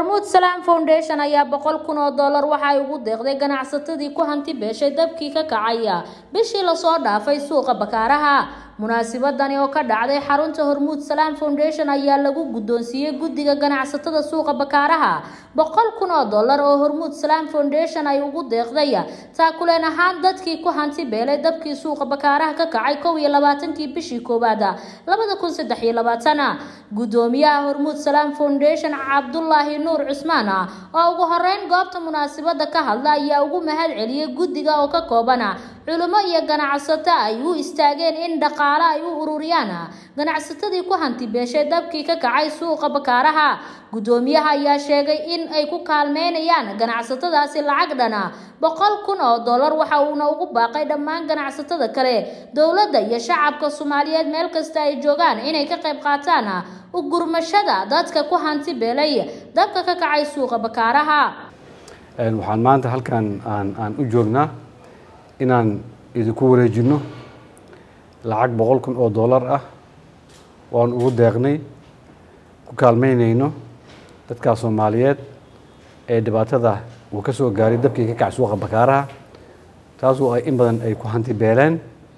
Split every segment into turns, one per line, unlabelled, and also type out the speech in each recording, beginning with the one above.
hormuud salaam foundation ayaa boqol kun oo dollar waxa ay ugu deeqday ganacsatadii ku hanti beeshay dabkii ka kacaya bishii lasoo dhaafay suuqa bakaaraha munaasabadani oo ka dhacday xarunta hormuud salaam foundation ayaa lagu guddoonsiiyey guddiga ganacsatada suuqa bakaaraha boqol kun oo dollar oo hormuud salaam foundation ay ugu deeqday taakuleen ahaan dadkii ku hanti beelay dabkii suuqa bakaaraha ka kacay kow iyo labaatankii bishii koowaad labada kun saddex iyo labaatan guddoomiyaha hormuud salaam foundation cabdulaahi nuur cusmaan oo ugu horeyn goobta munaasabada ka hadla ayaa ugu mahad celiyey guddiga oo ka kooban culimo iyo ganacsato ay u istaageen in dhaqaale ay u ururiyaan ganacsatadii ku hanti beeshay dabkii ka kacay suuqa bakaaraha guddoomiyaha ayaa sheegay in ay ku kaalmeynayaan ganacsatadaasi lacag dhana boqol kun oo dollar waxa uuna ugu baaqay dhammaan ganacsatada kale dowladda iyo shacabka soomaaliyeed meel kasta ay joogaan inay ka qayb qaataan u gurmashada dadka ku hanti beelay dabka ka kacay suuqa bakaaraha
waxaan maanta halkan aan aan u joognaa inaan idinku wareejino lacag boqol kun oo dollar ah waan ugu deeqnay ku kaalmeynayno dadkaa soomaaliyeed ee dhibaatada uu ka soo gaaray dabkii ka kac suuqa bakaaraha taasoo ay in badan ay ku hanti beeleen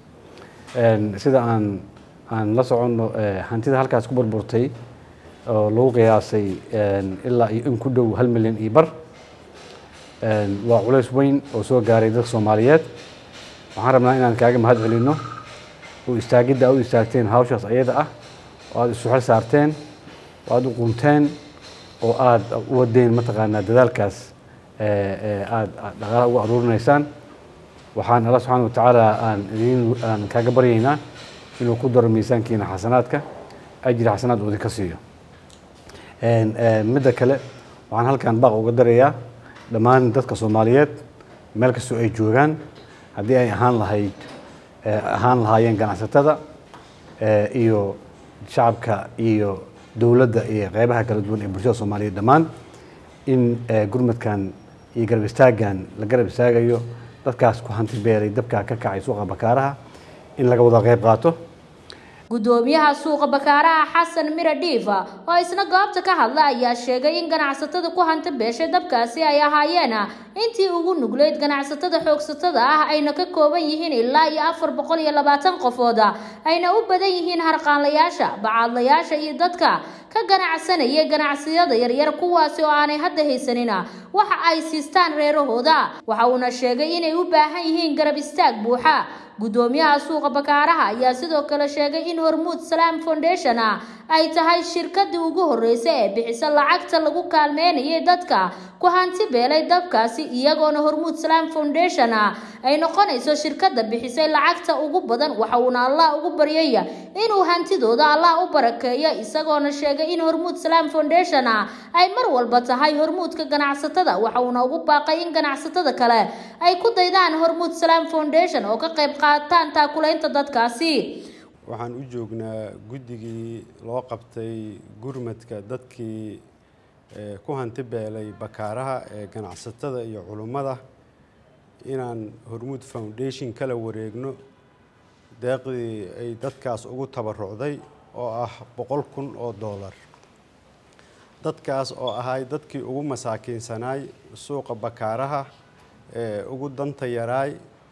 sida aan aan la soconno hantida halkaas ku burburtay oo lagu qiyaasay ilaa iyo in ku dhow hal milyan iyo bar waa culays weyn oo soo gaaray dadka soomaaliyeed waxaan rabnaa inaan kaaga mahad celinno oo istaagidda aad u istaagteen hawshaas ayada ah oo aada isu xel saarteen oo aada u qunteen oo aada u wadeen mataqaanaa dadaalkaas aada dhaqaalaha ugu aruurinaysaan waxaan alla subxaana watacaala aan idin aan kaaga baryaynaa inuu ku daro miisaankiina xasanaadka ajri xasanaad uu idinka siiyo midda kale waxaan halkan baaq uga darayaa dhammaan dadka soomaaliyeed meel kastoo ay joogaan haddii ay ahaan lahayd ahaan lahaayeen ganacsatada iyo shacabka iyo dowladda iyo qeybaha kala duwan ee bulshada soomaaliyeed dhammaan in gurmadkan iyo garab istaaggan la garab istaagayo dadkaas ku hanti beelay dabkaa ka kacay suuqa bakaaraha in laga wada qeyb qaato
guddoomiyaha suuqa bakaaraha xasan mira dhiifa oo isna goobta ka hadla ayaa sheegay in ganacsatada ku hanti beeshay dabkaasi ay ahaayeen intii ugu nugleyd ganacsatada xoogsatada ah ayna ka kooban yihiin ilaa iyo afar boqol iyo labaatan qofood ayna u badan yihiin harqaanlayaasha bacaadlayaasha iyo dadka ka ganacsanaya ganacsiyada yaryar kuwaasi oo aanay hadda haysanin waxa ay siistaan reerahooda waxa uuna sheegay inay u baahan yihiin garab istaag buuxa guddoomiyaha suuqa bakaaraha ayaa sidoo kale sheegay in hormuud salaam foundation ay tahay shirkadii ugu horreysay ee bixisa lacagta lagu kaalmeynayay dadka ku hanti beelay dabkaasi iyagoona hormuud salaam foundation ay noqonayso shirkada bixisay lacagta ugu badan waxa uuna allah ugu baryay inuu hantidooda allah u barakeeyo isagoona sheegay in hormuud salaam foundation ay mar walba tahay hormuudka ganacsatada waxa uuna ugu baaqay in ganacsatada kale ay ku daydaan hormuud salaam foundation oo ka qayb qaataan taakulaynta dadkaasi
waxaan u joognaa guddigii loo qabtay gurmadka dadkii ku hanti beelay bakaaraha ee ganacsatada iyo culummada inaan hormuud foundation kala wareegno deeqdii ay dadkaas ugu tabarucday oo ah boqol kun oo dollar dadkaas oo ahay dadkii ugu masaakiinsanaay suuqa bakaaraha ee ugu danta yaraay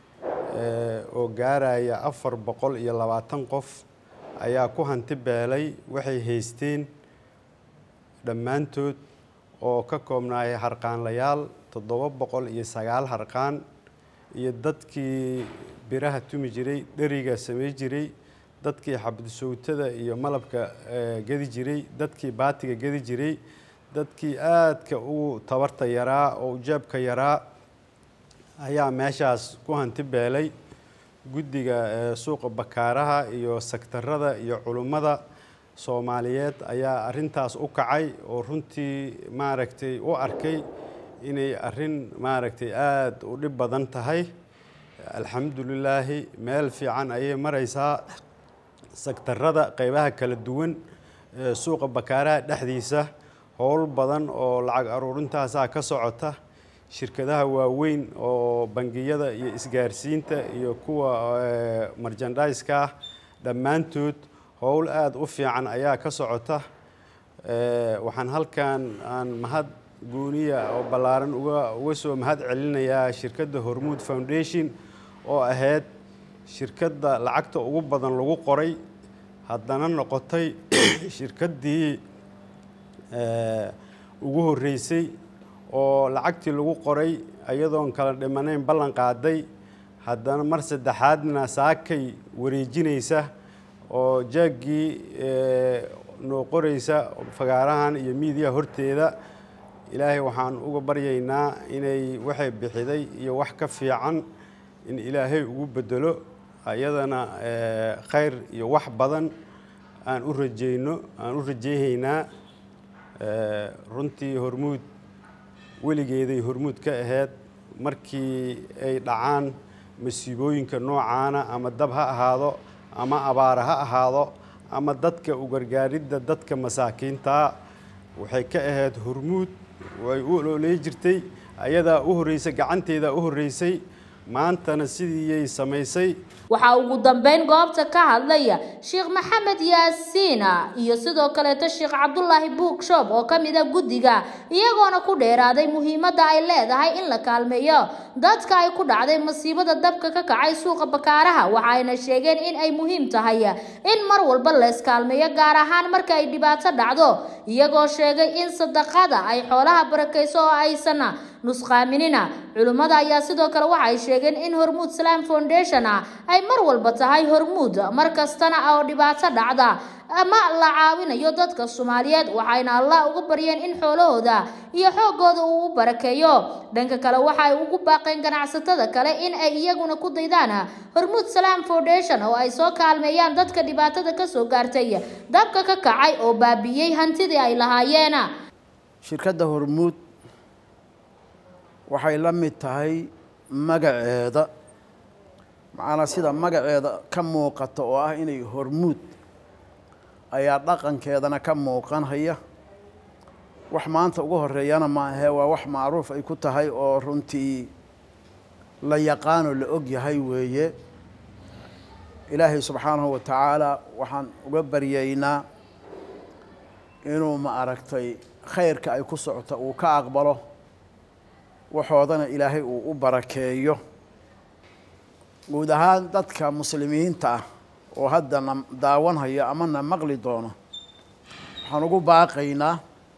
oo gaaraya afar boqol iyo labaatan qof ayaa ku hanti beelay waxay haysteen dhammaantood oo ka koobnaayay harqaanlayaal toddoba boqol iyo sagaal harqaan iyo dadkii biraha tumi jiray dheriga samey jiray dadkii xabdisowtada iyo malabka gedi jiray dadkii baatiga gedi jiray dadkii aadka ugu tabarta yaraa oo ujaabka yaraa ayaa meeshaas ku hanti beelay guddiga suuqa bakaaraha iyo sektarada iyo culummada soomaaliyeed ayaa arintaas u kacay oo runtii maaragtay u arkay inay arin maaragtay aada u dhib badan tahay alxamdulilaahi meel fiican ayay maraysaa sektarada qeybaha kala duwan suuqa bakaaraha dhexdiisa howl badan oo lacag aruurintaasaa ka socota shirkadaha waaweyn oo bangiyada iyo isgaarsiinta iyo kuwa marjandaiska ah dhammaantood howl aada u fiican ayaa ka socota waxaan halkan aan mahad gooniya oo ballaaran uga uga soo mahad celinayaa shirkadda hormuud foundation oo ahayd shirkadda lacagta ugu badan lagu qoray haddana noqotay shirkaddii ugu horreysay oo lacagtii lagu qoray iyadoon kala dhimanayn ballan qaaday haddana mar saddexaadna saakay wareejinaysa oo jaaggii noo qoraysa fagaarahan iyo miidiyaha horteeda ilaahay waxaan uga baryaynaa inay waxay bixiday iyo wax ka fiican in ilaahay ugu bedelo ayadana khayr iyo wax badan aan u rajeyno aan u rajeyhaynaa runtii hormuud weligeeday hormuud ka ahayd markii ay dhacaan masiibooyinka noocaana ama dab ha ahaado ama abaara ha ahaado ama dadka u gargaaridda dadka masaakiintaa waxay ka ahayd hormuud way u olooley jirtay ayadaa u horreysay gacanteedaa u horreysay maantana sidiiyay samaysay
waxaa ugu dambeyn goobta ka hadlaya sheekh maxamed yaasiina iyo sidoo kaleeto sheekh cabdulaahi buugshob oo ka mid a guddiga iyagoona ku dheeraaday muhiimadda ay leedahay in la kaalmeeyo dadka ay ku dhacday masiibada dabka ka kacay suuqa bakaaraha waxayna sheegeen in ay muhiim tahay in mar walba leeskaalmeeyo gaar ahaan marka ay dhibaato dhacdo iyagoo sheegay in sadaqada ay xoolaha barakayso oo aysan nusqaaminina culimmada ayaa sidoo kale waxay sheegeen in hormuud salaam foundation ah ay mar walba tahay hormuud mar kastana oo dhibaato dhacda ama la caawinayo dadka soomaaliyeed waxayna allah uga baryeen in xoolahooda iyo xoogooda uu u barakeeyo dhanka kale waxay ugu baaqeen ganacsatada kale in ay iyaguna ku daydaan hormuud salaam foundation oo ay soo kaalmeeyaan dadka dhibaatada kasoo gaartay dabka ka kacay oo baabiiyey hantidii ay lahaayeen
shirkadda hormuud waxay la mid tahay magaceeda macnaa sida magaceeda ka muuqata oo ah inay hormuud ayaa dhaqankeedana ka muuqanhaya wax maanta ugu horeeyana maahee waa wax macruuf ay ku tahay oo runtii la yaqaanoo la og yahay weeye ilaahay subxaanahu wa tacaala waxaan uga baryaynaa inuu ma aragtay khayrka ay ku socota uu ka aqbalo waxoodana ilaahay uu u barakeeyo guud ahaan dadka muslimiinta ah oo hadda na daawanhaya ama na maqli doono waxaan ugu baaqaynaa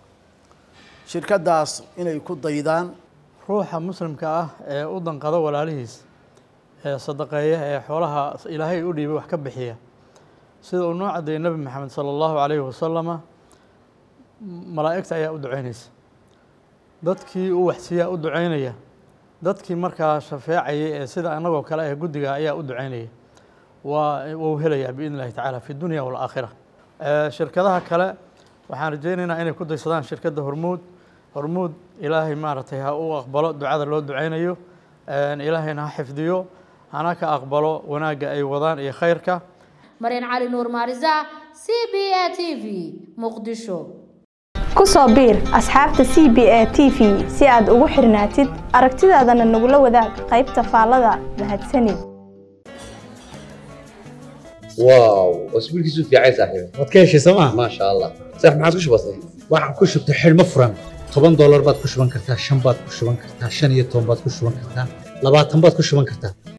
shirkaddaas inay ku daydaan
ruuxa muslimka ah ee u danqada walaalihiis ee sadaqeeya ee xoolaha ilaahay u dhiibay wax ka bixiya sida uu noo cadeeyey nebi maxamed sala allahu calayhi wasalama malaa'igta ayaa u duceynaysa dadkii uu waxsiiyaa u duceynaya dadkii markaa shafeecayay ee sida annagoo kale ah guddiga ayaa u duceynaya waa wuu helayaa biidn illahi tacaala fi dunya walaakhira shirkadaha kale waxaan rajeynaynaa inay ku daysadaan shirkadda hormuud hormuud ilaahay maaragtay ha u aqbalo ducada loo duceynayo ilaahayna ha xifdiyo hana ka aqbalo wanaagga ay wadaan iyo khayrka
maryan cali nuur maarisa c b a t v muqdisho
ku soo biir asxaabta c b a t v si aad ugu xirnaatid aragtidaadana nagula wadaag qaybta faallada mahadsanid
واو واسبوعك في عايز صاحبي
waad ka heshay sooma
ما شاء الله صح ما عاد وش بصير
waxaan ku shubtay xidhmo furan toban doolar baad ku shuban kartaa shan baad ku shuban kartaa shan iyo toban baad ku shuban kartaa labaatan baad ku shuban kartaa